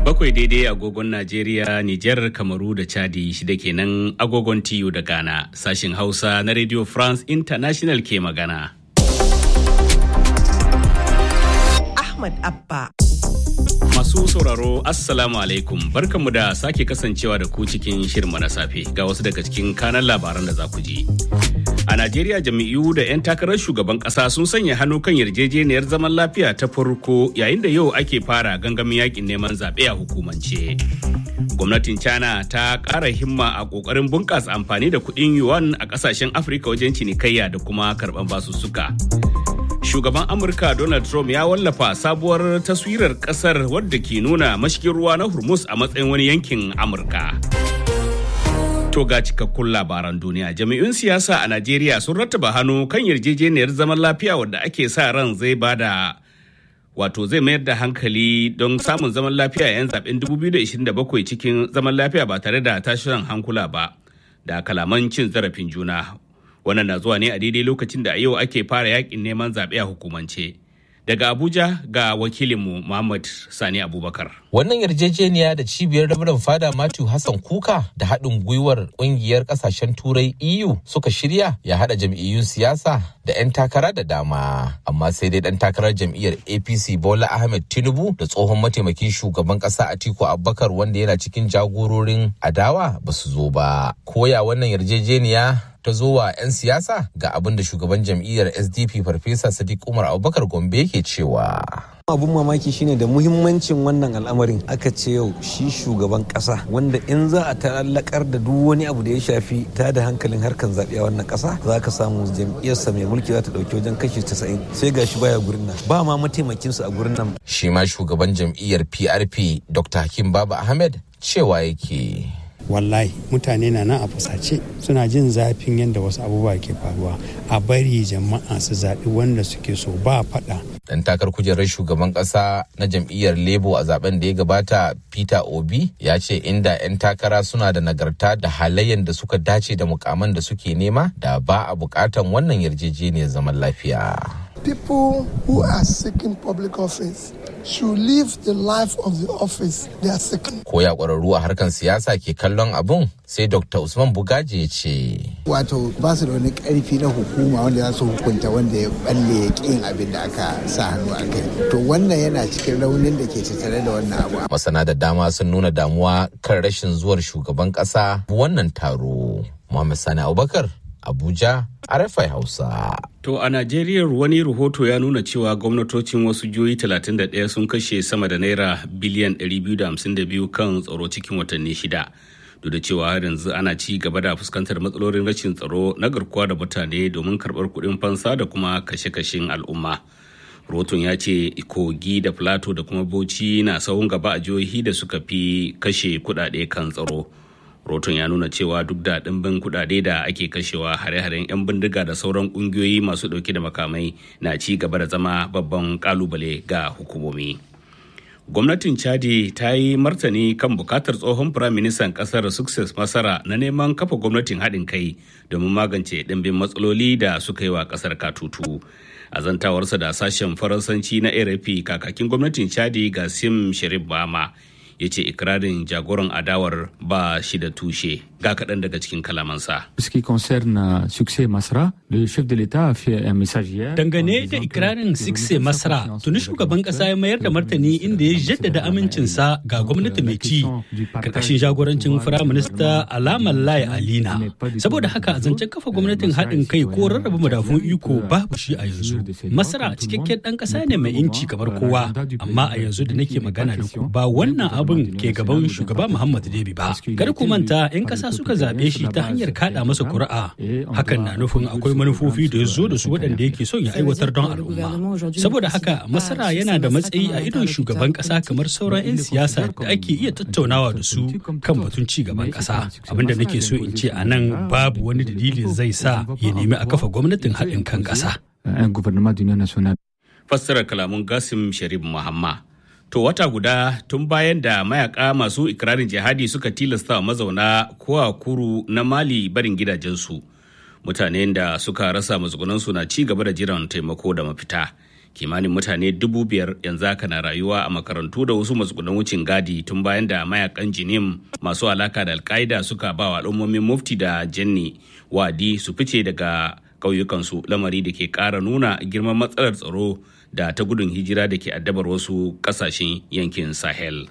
Bakwai daidai agogon Najeriya, Nijar, Kamaru da Chadi shida kenan agogon TU da Ghana. Sashin Hausa na Radio France International ke magana. Ahmad Abba. Masu sauraro Assalamu alaikum barkanmu da sake kasancewa da ku cikin shirma na safe ga wasu daga cikin kanan labaran da za ku ji. A Najeriya jami'u da 'yan takarar shugaban ƙasa sun sanya hannu kan yarjejeniyar zaman lafiya ta farko yayin da yau ake fara gangamin yakin neman zaɓe a hukumance. Gwamnatin China ta ƙara himma a ƙoƙarin bunƙasa amfani da kuɗin yuan a ƙasashen Afirka wajen cinikayya da kuma karɓar basussuka. shugaban amurka donald trump ya wallafa sabuwar taswirar kasar wadda ke nuna mashigin ruwa na hormuz a matsayin wani yankin amurka to ga cikakkun labaran duniya jami'un siyasa a najeriya sun rattaba hannu kan yarjejeniyar zaman lafiya wadda ake sa ran zai bada wato zai mayar da hankali don samun zaman lafiya yan zaben 2027 cikin zaman lafiya ba tare da tashin hankula ba da kalaman cin zarafin juna wannan na zuwa ne a daidai lokacin da a yau ake fara yakin neman zaɓe a hukumance daga abuja ga wakilinmu muhammad sani abubakar wannan yarjejeniya da cibiyar rabarin fada matthew hassan kuka da haɗin gwiwar ƙungiyar ƙasashen turai eu suka shirya ya haɗa jam'iyyun siyasa da 'yan takara da dama amma sai dai ɗan takarar jam'iyyar apc bola ahmed tinubu da tsohon mataimakin shugaban ƙasa atiku abubakar wanda yana cikin jagororin adawa ba su zo ba koya wannan yarjejeniya ta zo wa 'yan siyasa ga abin da shugaban jam'iyyar sdp farfesa sadiq umar abubakar gombe ke cewa abun mamaki shine da muhimmancin wannan al'amarin aka ce yau shi shugaban kasa wanda in za a ta'allakar da duk wani abu da ya shafi ta da hankalin harkan zaɓe a wannan kasa za ka samu jam'iyyarsa mai mulki za ta ɗauki wajen kashi 90 sai gashi baya gurin nan ba ma mataimakinsu a gurin nan shi ma shugaban jam'iyyar prp dr hakim baba ahmed cewa yake wallahi mutane na nan a fusace suna jin zafin yadda wasu abubuwa ke faruwa a bari jama'a su zaɓi wanda suke so ba faɗa. dan takar kujerar shugaban ƙasa na jam'iyyar labour a zaben da ya gabata peter obi ya ce inda 'yan takara suna da nagarta da halayen da suka dace da mukaman da suke nema da ba a bukatan wannan yarjejeniyar zaman lafiya people who are seeking public office should live the life of the office they are seeking. Ko ya ƙwararru a harkar siyasa ke kallon abun sai Dr. Usman Bugaje ya ce. Wato ba su da wani ƙarfi na hukuma wanda za su hukunta wanda ya balle ya ƙin abin da aka sa hannu a kai. To wannan yana cikin raunin da ke tattare da wannan abu. Masana da dama sun nuna damuwa kan rashin zuwar shugaban ƙasa wannan taro. Muhammad Sani Abubakar, Abuja, RFI Hausa. To a Najeriya wani rahoto ya nuna cewa gwamnatocin wasu jihohi 31 sun kashe sama da naira biliyan 252 kan tsaro cikin watanni shida. Duk da cewa har yanzu ana ci gaba da fuskantar matsalolin rashin tsaro na garkuwa da mutane domin karɓar kuɗin fansa da kuma kashe-kashen al'umma. Roton ya ce kogi da plateau da kuma bauchi na sahun gaba a jihohi da suka fi kashe kuɗaɗe kan tsaro. roton ya nuna cewa duk da ɗimbin kuɗaɗe da ake kashewa hare-haren 'yan bindiga da sauran ƙungiyoyi masu ɗauke da makamai na ci gaba da zama babban ƙalubale ga hukumomi gwamnatin chadi ta yi martani kan bukatar tsohon firaministan ƙasar success masara na neman kafa gwamnatin haɗin kai domin magance ɗimbin matsaloli da suka yi wa ƙasar katutu a zantawarsa da sashen faransanci na rfi kakakin gwamnatin chadi gasim sharif bama ya ce ikirarin jagoran adawar ba shi da tushe ga kaɗan daga cikin kalamansa. Dangane da ikirarin Sikse Masra, tuni shugaban ƙasa ya mayar da martani inda ya jaddada amincinsa ga gwamnati mai ci, karkashin jagorancin Firaminista Alamar Lai Alina. Saboda haka zancen kafa gwamnatin haɗin kai ko rarraba madafun iko babu shi a yanzu. Masra cikakken ɗan ƙasa ne mai inci kamar kowa, amma a yanzu da nake magana da ku ba wannan abin ke gaban shugaba Muhammad Debi ba. Kar ku manta 'yan ƙasa suka zaɓe shi ta hanyar kaɗa masa kuri'a. Hakan na nufin akwai manufofi da ya zo da su waɗanda yake son ya aiwatar don al'umma. Saboda haka Masara yana da matsayi a idon shugaban ƙasa kamar sauran 'yan siyasa da ake iya tattaunawa da su kan batun ci gaban ƙasa. Abinda nake so in ce a nan babu wani dalilin zai sa ya nemi a kafa gwamnatin haɗin kan ƙasa. Fassarar kalamun Gasim Sharif Muhammad. To wata guda tun bayan da mayaka masu ikirarin jihadi suka tilasta wa mazauna kowa kuru na Mali barin gidajensu. Mutanen da suka rasa matsugunansu na ci gaba da jiran taimako da mafita. kimanin mutane dubu biyar yanzu haka na rayuwa a makarantu da wasu matsugunan wucin gadi tun bayan da mayakan jinim masu alaka da alkaida suka ba wa al'ummomin mufti da jenni wadi su fice daga ƙauyukansu lamari da ke ƙara nuna girman matsalar tsaro da ta gudun hijira da ke addabar wasu ƙasashen yankin sahel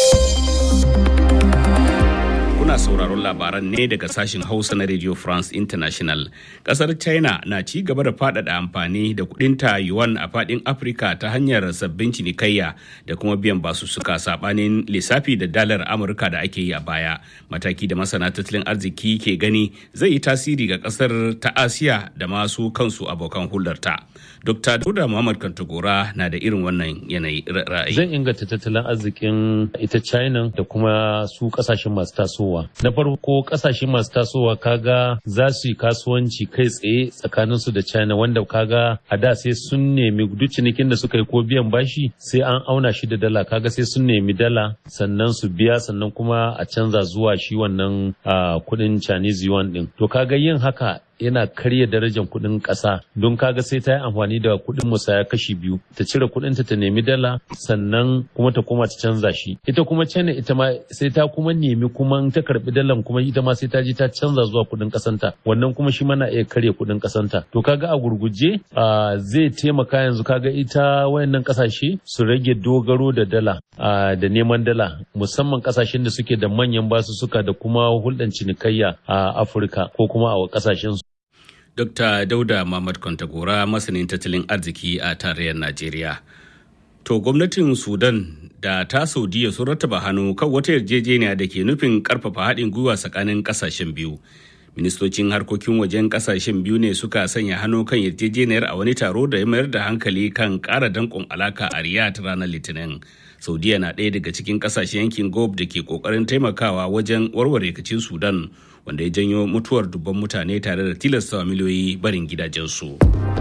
kuna sauraron labaran ne daga sashen hausa na radio france international kasar china na ci gaba da faɗaɗa amfani da kudinta yuan a faɗin afirka ta hanyar sabbin cinikayya da kuma biyan basussuka sabanin lissafi da dalar amurka da ake yi a baya mataki da masana tattalin arziki ke gani zai yi tasiri ga kasar ta asiya da masu kansu abokan hulɗarta dr dauda muhammad kantagora na da irin wannan yanayi ra'ayi zai inganta tattalin arzikin ita china da kuma su kasashen masu tasowa na farko kasashe masu tasowa kaga za su yi kasuwanci kai tsaye tsakaninsu da china wanda kaga a da sai sun nemi duk cinikin da suka yi ko biyan bashi sai an auna shi da dala kaga sai sun nemi dala sannan su biya sannan kuma a canza zuwa shi wannan kudin chinese yuan din to kaga yin haka yana karya darajar kuɗin ƙasa don kaga sai ta yi amfani da kuɗin musaya kashi biyu ta cire kuɗin ta nemi dala sannan kuma ta koma ta canza shi ita kuma china ita ma sai ta kuma nemi kuma ta karbi dalan kuma ita ma sai ta je ta canza zuwa kuɗin ƙasanta wannan kuma shi mana iya karya kuɗin ƙasanta to kaga a gurguje zai taimaka yanzu kaga ita wayannan ƙasashe su rage dogaro da dala da neman dala musamman ƙasashen da suke da manyan basussuka da kuma hulɗan cinikayya a afirka ko kuma a ƙasashen su Dr. Dauda Muhammad Kwantagora masanin tattalin arziki a tarayyar Najeriya. To gwamnatin Sudan da ta Saudiya sun rattaba hannu kan wata yarjejeniya da ke nufin karfafa haɗin gwiwa tsakanin ƙasashen biyu. Ministocin harkokin wajen ƙasashen biyu ne suka sanya hannu kan yarjejeniyar a wani taro da ya mayar da hankali kan ƙara danƙon alaka a Riyadh ranar Litinin. Saudiya na ɗaya daga cikin ƙasashen yankin Gulf da ke ƙoƙarin taimakawa wajen warware rikicin Sudan. wanda ya janyo mutuwar dubban mutane tare da tilasta miliyoyi barin gidajensu.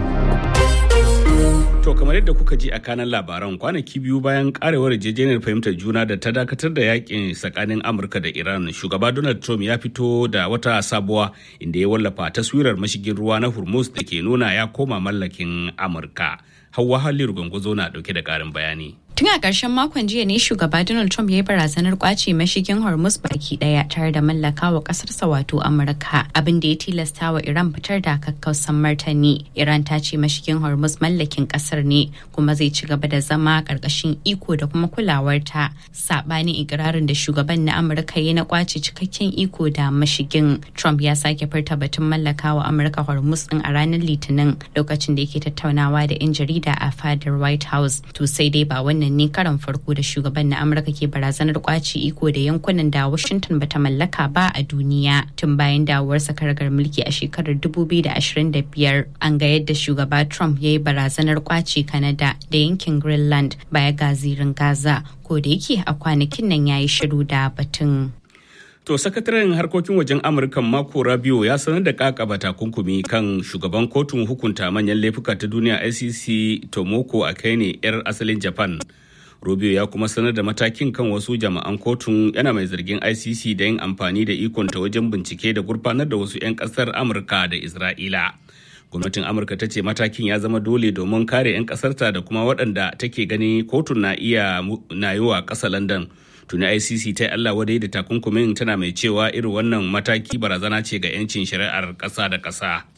To kamar yadda kuka ji a kanan labaran kwanaki biyu bayan karewar yarjejeniyar fahimtar juna da ta dakatar da yakin tsakanin Amurka da Iran, shugaba Donald Trump ya fito da wata sabuwa inda ya wallafa taswirar mashigin ruwa na Hormuz da ke nuna ya koma mallakin Amurka. Hauwa Halliru Gwangwazo na dauke da karin bayani. Tun a ƙarshen makon jiya ne shugaba Donald Trump ya yi barazanar kwace mashigin Hormuz baki ɗaya tare da mallaka wa ƙasarsa wato Amurka abin da ya tilasta wa Iran fitar da kakkausan martani. Iran ta ce mashigin Hormuz mallakin ƙasar ne kuma zai ci gaba da zama ƙarƙashin iko da kuma kulawarta. Saɓanin ikirarin da shugaban na Amurka ya na kwace cikakken iko da mashigin. Trump ya sake furta batun mallaka wa Amurka Hormuz ɗin a ranar Litinin lokacin da yake tattaunawa da 'yan jarida a fadar White House. To sai dai ba wannan ne karan farko da shugaban na amurka ke barazanar kwaci iko da yankunan da washington bata mallaka ba a duniya tun bayan dawowarsa karagar mulki a shekarar 2025 an ga yadda shugaba trump ya yi barazanar kwaci canada da yankin greenland baya ga zirin gaza ko da yake a kwanakin nan ya yi shiru da batun To sakataren harkokin wajen Amurka Marco Rubio ya sanar da kakaba takunkumi kan shugaban kotun hukunta manyan laifuka ta duniya ICC Tomoko Akene 'yar asalin Japan. Rubio ya kuma sanar da matakin kan wasu jama'an kotun yana mai zargin ICC da yin amfani da ikonta wajen bincike da gurfanar da wasu 'yan kasar Amurka da Isra'ila. Gwamnatin Amurka ta ce matakin ya zama dole domin kare 'yan kasarta da kuma waɗanda take gani kotun na iya na yi wa ƙasa London. tuni icc ta yi allah wadai da takunkumin tana mai cewa irin wannan mataki barazana ce ga 'yancin shari'ar ƙasa da ƙasa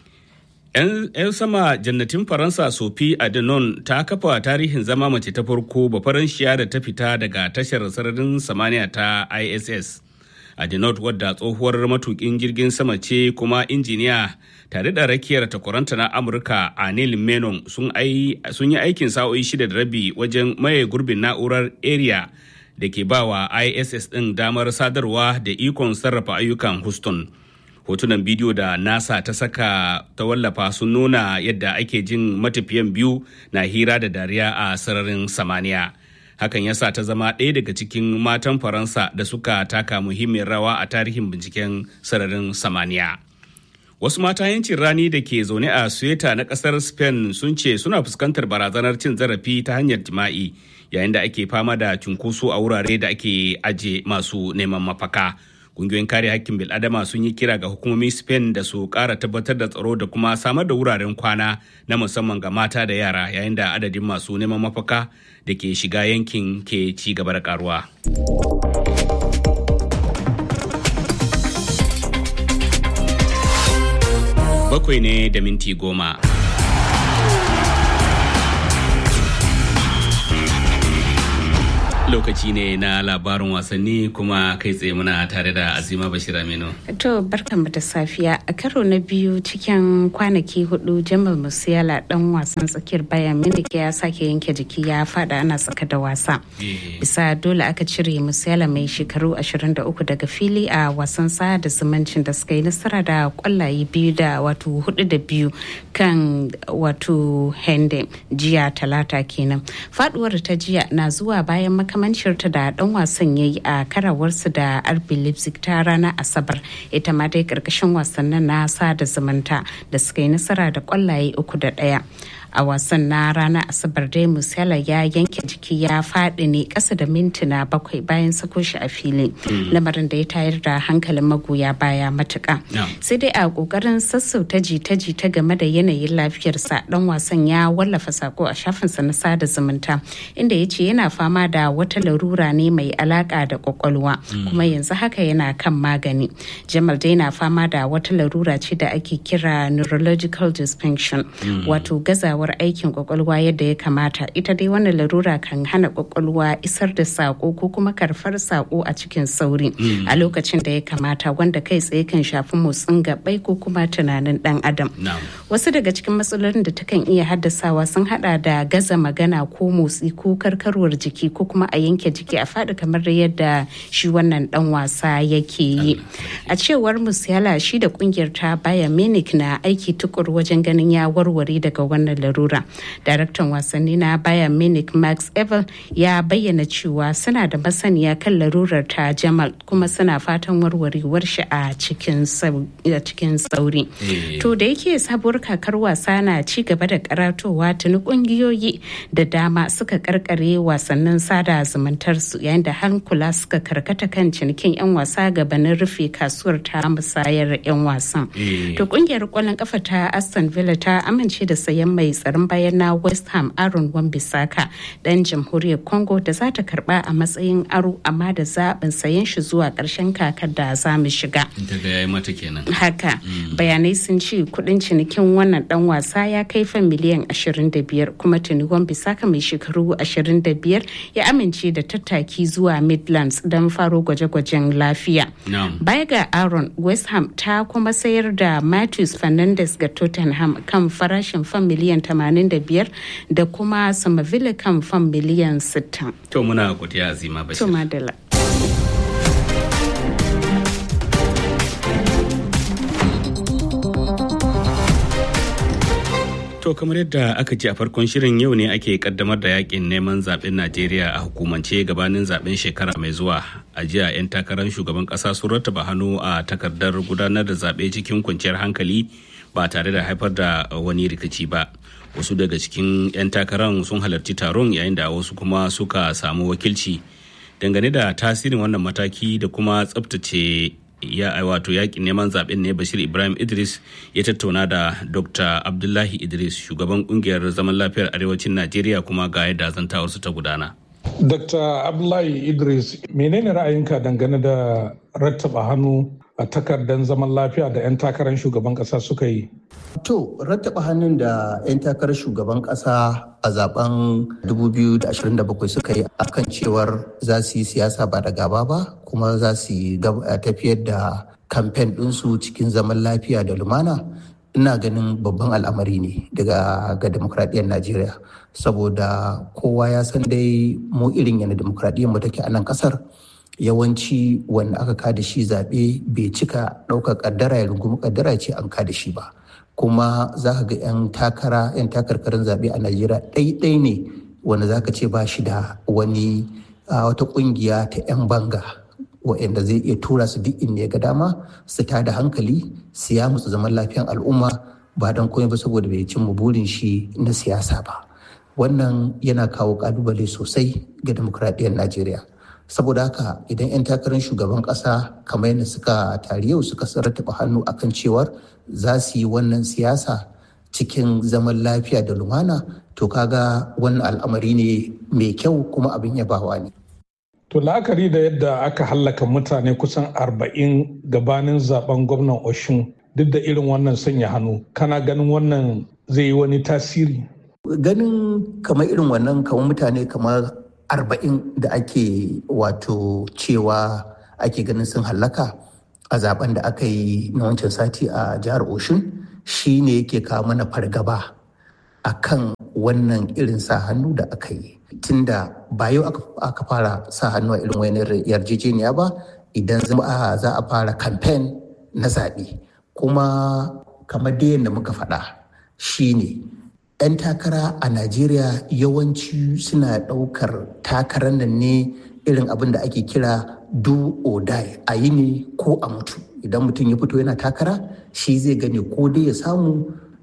'yan sama jannatin faransa sophie adenon ta kafa tarihin zama mace ta farko ba faranshiya da ta fita daga tashar sararin samaniya ta iss adenot wadda tsohuwar matukin jirgin sama ce kuma injiniya tare da rakiyar takwaranta na amurka anil menon sun yi aikin sa'o'i shida da rabi wajen maye gurbin na'urar area da ke ba wa ISS ɗin damar sadarwa da ikon sarrafa ayyukan Houston. Hotunan bidiyo da NASA ta saka ta wallafa sun nuna yadda ake jin matafiyan biyu na hira da dariya a sararin samaniya. Hakan ya sa ta zama ɗaya daga cikin matan Faransa da suka taka muhimmiyar rawa a tarihin binciken sararin samaniya. Wasu mata yancin rani da ke zaune a Sueta na ƙasar Spain sun ce suna fuskantar barazanar cin zarafi ta hanyar jima'i. yayin da ake fama da cunkoso a wurare da ake aje masu neman mafaka Ƙungiyoyin kare hakkin bil'adama sun yi kira ga hukumomin Spain da su ƙara tabbatar da tsaro da kuma samar da wuraren kwana na musamman ga mata da yara yayin da adadin masu neman mafaka da ke shiga yankin ke ci gaba da karuwa. Bakwai ne da minti goma. lokaci ne na labarin wasanni kuma kai tsaye muna tare da azima bashir aminu to barkanmu da safiya a karo na biyu cikin kwanaki hudu jamal musiala dan wasan tsakiyar bayan munich ya sake yanke jiki ya fada ana saka da wasa bisa dole aka cire musiala mai shekaru 23 daga fili a wasan sa da zumuncin da suka yi nasara da kwallaye biyu da wato hudu da biyu kan wato hende jiya talata kenan faduwar ta jiya na zuwa bayan maka makamanciyarta da dan wasan ya yi a karawarsu da RB Leipzig ta ranar Asabar ita ma dai karkashin wasannin na sada zumunta da suka yi nasara da kwallaye uku da ɗaya. a wasan na ranar asabar dai musala ya yanke jiki ya faɗi ne ƙasa da mintuna bakwai bayan sako shi a fili lamarin da ya tayar da hankalin magoya baya matuƙa sai dai a ƙoƙarin sassauta jita-jita game da yanayin lafiyarsa dan wasan ya wallafa sako a shafinsa na sada zumunta inda ya ce yana fama da wata larura ne mai alaƙa da ƙwaƙwalwa kuma yanzu haka yana kan magani jamal dai na fama da wata larura ce da ake kira neurological dysfunction wato gazawa gazawar aikin kwakwalwa yadda ya kamata ita dai wannan larura kan hana kwakwalwa isar da sako ko kuma karfar sako a cikin sauri a lokacin da ya kamata wanda kai tsaye kan shafi motsin gabai ko kuma tunanin dan adam wasu daga cikin matsalolin da takan iya haddasawa sun hada da gaza magana ko motsi ko karkarwar jiki ko kuma a yanke jiki a faɗi kamar yadda shi wannan dan wasa yake yi a cewar musiala shi da kungiyar ta baya munich na aiki tukur wajen ganin ya warware daga wannan larura daraktan wasanni na bayan munich max evel ya bayyana cewa suna da masaniya kan larurar ta jamal kuma suna fatan warwarewar shi a cikin sauri to da yake sabuwar kakar wasa na ci gaba da karatowa tuni kungiyoyi da dama suka karkare wasannin sada zumuntar su yayin da hankula suka karkata kan cinikin 'yan wasa gabanin rufe kasuwar ta musayar 'yan wasan to kungiyar kwallon kafa ta aston villa ta amince da sayan mai tsaron bayan na west ham aaron wambisaka dan jamhuriyar congo da za ta karba a matsayin aro amma da zaɓin sayan shi zuwa ƙarshen kakar da za mu shiga daga yayi mata kenan haka bayanai sun ce kudin cinikin wannan dan wasa ya kai fan miliyan 25 kuma tuni wambisaka mai shekaru 25 ya amince da tattaki zuwa midlands don faro gwaje-gwajen lafiya baya ga aaron west ham ta kuma sayar da matthews fernandes ga tottenham kan farashin fan miliyan 85 da kuma samavila kan fan miliyan 60. To muna godiya azima bashir. To madala. To kamar yadda aka ce a farkon shirin yau ne ake kaddamar da yakin neman zaben Najeriya a hukumance gabanin zaben shekara mai zuwa. A jiya 'yan takarar shugaban kasa sun rattaba hannu a takardar gudanar da zaɓe cikin kwanciyar hankali ba tare da haifar da wani rikici ba. Wasu daga cikin 'yan takarar sun halarci taron yayin da wasu kuma suka samu wakilci. Dangane da tasirin wannan mataki da kuma tsabtace ya wato yakin neman zaben ne bashir ibrahim idris ya tattauna da dr abdullahi idris shugaban kungiyar zaman lafiyar arewacin najeriya kuma ga yadda zantawarsu ta gudana dr abdullahi idris menene ra'ayinka dangane da rattaba hannu a takardar zaman lafiya da 'yan takarar shugaban kasa suka yi To, rattaba hannun da 'yan takarar shugaban kasa a zaben 2027 suka yi akan cewar za su yi siyasa ba da gaba ba kuma za su yi tafiyar da kamfen ɗinsu cikin zaman lafiya da lumana. Ina ganin babban al'amari ne daga ga demokradiyyar Najeriya saboda kowa ya san dai mu irin yana demokradiyyar mu take a nan kasar. yawanci wanda aka kada shi zaɓe bai cika ɗaukar ƙaddara ya rungumi ƙaddara ce an kada shi ba kuma za ka ga 'yan takara 'yan takarkarin zaɓe a najeriya ɗaiɗai ne wanda za ka ce ba shi da wani wata ƙungiya ta 'yan banga wa'anda zai iya tura su duk inda ya ga dama su ta da hankali su ya musu zaman lafiyan al'umma ba don komai ba saboda bai cimma burin shi na siyasa ba wannan yana kawo kalubale sosai ga demokradiyyar najeriya saboda haka idan 'yan takarar shugaban ƙasa kamar yadda suka tari yau suka rattaba hannu akan cewar za su yi wannan siyasa cikin zaman lafiya da lumana to kaga wannan al'amari ne mai kyau kuma abin yabawa ne To la'akari da yadda aka hallaka mutane kusan arba'in gabanin zaben gwamnan Oshun duk da irin wannan sanya hannu kana ganin wannan zai yi wani tasiri? Ganin kamar irin wannan kamar mutane kamar arba'in da ake wato cewa ake ganin sun hallaka a zaben da aka yi na wancan sati a jihar Oshun shi ne yake kawo mana fargaba a kan wannan irin sa hannu da aka yi. tunda ba yau aka fara sa hannu a irin wani yarjejeniya ba idan za a fara kamfen na zaɓe kuma kamar da yadda muka faɗa shine 'yan takara a najeriya yawanci suna ɗaukar takarar nan ne irin abin da ake kira do or die a yi ne ko a mutu idan mutum ya fito yana takara shi zai gane ko dai ya samu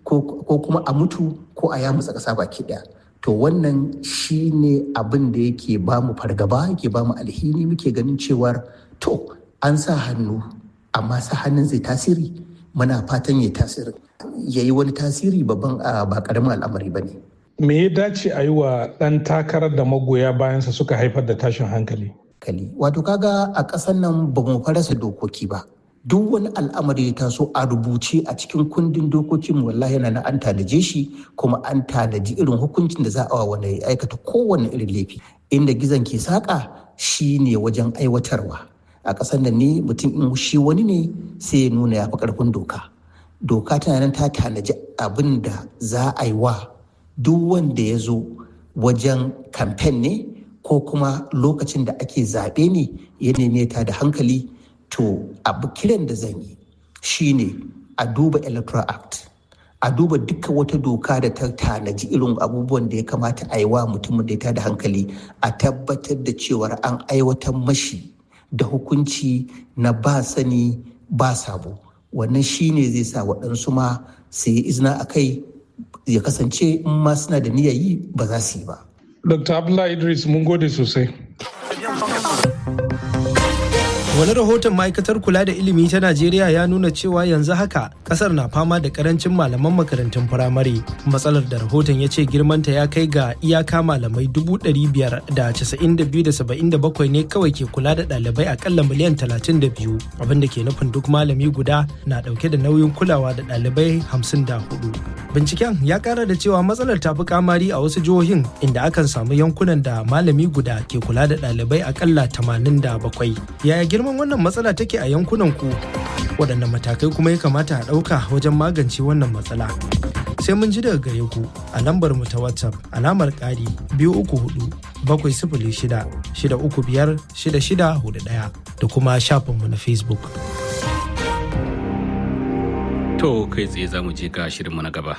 ko kuma a mutu ko a yamutsa ƙasa baki ɗaya to wannan shi ne abin da yake ba mu fargaba yake ba mu alhini muke ganin cewar to an sa hannu amma sa hannun zai tasiri muna fatan ya tasiri ya yi wani tasiri babban ba karamin al'amari ba ne me ya dace a yi wa ɗan takarar da magoya bayansa suka haifar da tashin hankali wato kaga a ƙasar nan ba mu farasa dokoki ba duk wani al'amari ya taso a rubuce a cikin kundin dokokin wallahi yana an tanaje shi kuma an tanaji irin hukuncin da za a wa wanda ya aikata kowane irin laifi inda gizon ke saƙa shi ne wajen aiwatarwa a ƙasar nan ne mutum in shi wani ne sai ya nuna ya fi ƙarfin doka doka tana nan ta tanaji abin da za a yi wa duk wanda ya zo wajen kamfen ne ko kuma lokacin da ake zaɓe ne ya neme ta da hankali to abu kiran da zan yi shine a duba electoral act a duba duka wata doka da ta tanaji irin abubuwan da ya kamata a yi wa mutumin da ya tada hankali a tabbatar da cewar an aiwatar mashi da hukunci na ba sani ba sabo wannan shine zai sa waɗansu ma su yi izina a kai ya kasance in ma suna da niyyar yi ba za su yi ba. Dr. Abdullahi Idris mun gode sosai. Wani rahoton ma'aikatar kula da ilimi ta Najeriya ya nuna cewa yanzu haka kasar na fama da karancin malaman makarantun firamare. Matsalar da rahoton ya ce girmanta ya kai ga iyaka malamai dubu ɗari biyar da casa'in da biyu da saba'in da bakwai ne kawai ke kula da ɗalibai akalla miliyan talatin da biyu abin da ke nufin duk malami guda na ɗauke da nauyin kulawa da ɗalibai hamsin da hudu. Binciken ya kara da cewa matsalar ta fi kamari a wasu jihohin inda akan samu yankunan da malami guda ke kula da ɗalibai akalla tamanin da bakwai. Yaya girman wannan matsala take a yankunan ku waɗanne matakai kuma ya kamata a ɗauka wajen magance wannan matsala sai mun ji daga gare ku a lambar mu ta whatsapp alamar ƙari biyu uku hudu bakwai sifili shida shida uku biyar shida shida hudu ɗaya da kuma shafinmu na facebook to kai tsaye za mu je ga shirinmu na gaba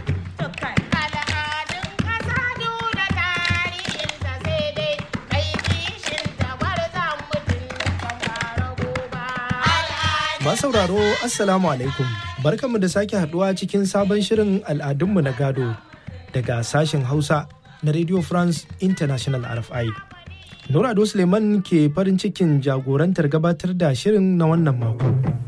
sauraro assalamu alaikum barkanmu da sake haduwa cikin sabon shirin al'adunmu na gado daga sashen hausa na radio france international rfi nurado suleiman ke farin cikin jagorantar gabatar da shirin na wannan mako